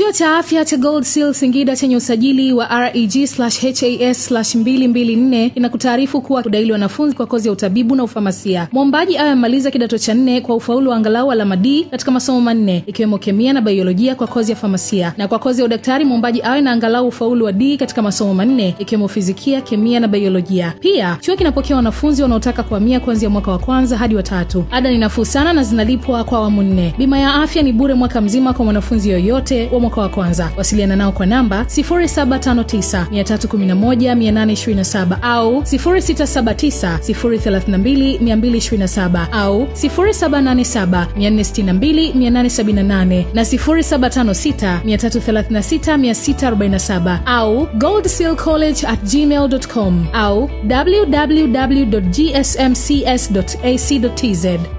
Chuo cha afya cha Gold Seal Singida chenye usajili wa reg/has/224 inakutaarifu kuwa kudaili wanafunzi kwa kozi ya utabibu na ufamasia. Mwombaji awe amemaliza kidato cha nne kwa ufaulu wa angalau alama D katika masomo manne ikiwemo kemia na biolojia kwa kozi ya famasia, na kwa kozi ya udaktari mwombaji awe na angalau ufaulu wa D katika masomo manne ikiwemo fizikia, kemia na biolojia. Pia chuo kinapokea wanafunzi wanaotaka kuhamia kuanzia mwaka wa kwanza hadi wa tatu. Ada ni nafuu sana na zinalipwa kwa awamu nne. Bima ya afya ni bure mwaka mzima kwa mwanafunzi yoyote wa mwaka wa kwanza. Wasiliana nao kwa namba 0759311827 au 0679032227 au 0787462878 na 0756336647 au goldsealcollege at gmail.com au www.gsmcs.ac.tz.